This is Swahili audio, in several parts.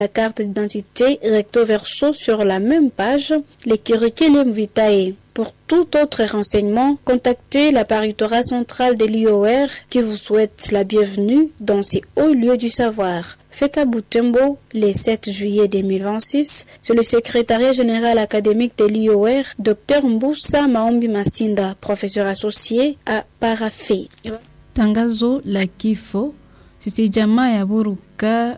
la carte d'identité recto verso sur la même page, les curriculum vitae. Pour tout autre renseignement, contactez la paritorat centrale de l'IOR qui vous souhaite la bienvenue dans ces hauts lieux du savoir. Fête à Boutembo le 7 juillet 2026, c'est le secrétariat général académique de l'IOR, Dr Mbusa Maombi Masinda, professeur associé à Parafe. Tangazo la kifo. Sisi jamaa ya Buruka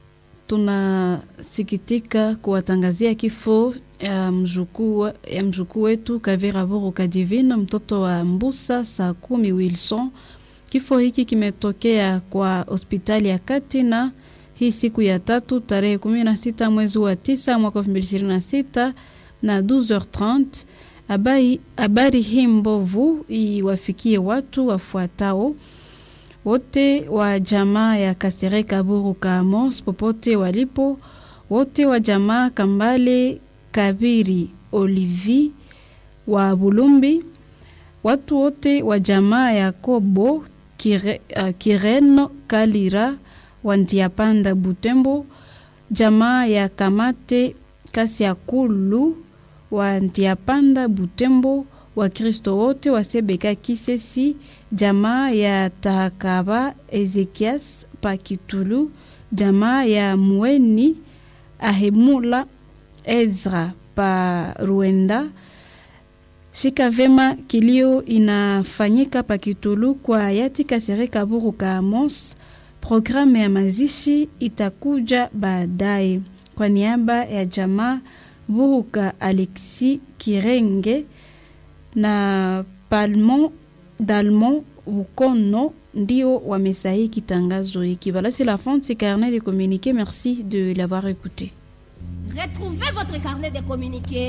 tunasikitika kuwatangazia kifo ya mjukuu ya mjukuu wetu Kavira Buruka Divine, mtoto wa Mbusa Sakumi Wilson. Kifo hiki kimetokea kwa hospitali ya Katina hii siku ya tatu tarehe 16 mwezi wa tisa mwaka 2026 na 12h30. Habari, habari hii mbovu iwafikie watu wafuatao wote wa jamaa ya Kasereka Buruka Amos popote walipo, wote wa jamaa Kambale Kabiri Olivi wa Bulumbi, watu wote wa jamaa ya Kobo Kire, uh, Kireno Kalira wa Ndiapanda Butembo, jamaa ya Kamate Kasiakulu wa Ndiapanda Butembo, Wakristo wote wa Sebeka Kisesi, jamaa ya Tahakaba Ezekias Pakitulu, jamaa ya Mweni Ahemula Ezra pa Ruenda. Shika vema, kilio inafanyika Pakitulu kwa hayati Kasereka Buruka Amos. Programu ya mazishi itakuja baadaye. Kwa niaba ya jamaa Buruka Alexi Kirenge na Palmon Dalmon Bukono ndio wamesahi tangazo hiki. Voilà, c'est la fin de ce carnet de communiqué. Merci de l'avoir écouté. Retrouvez votre carnet de communiqué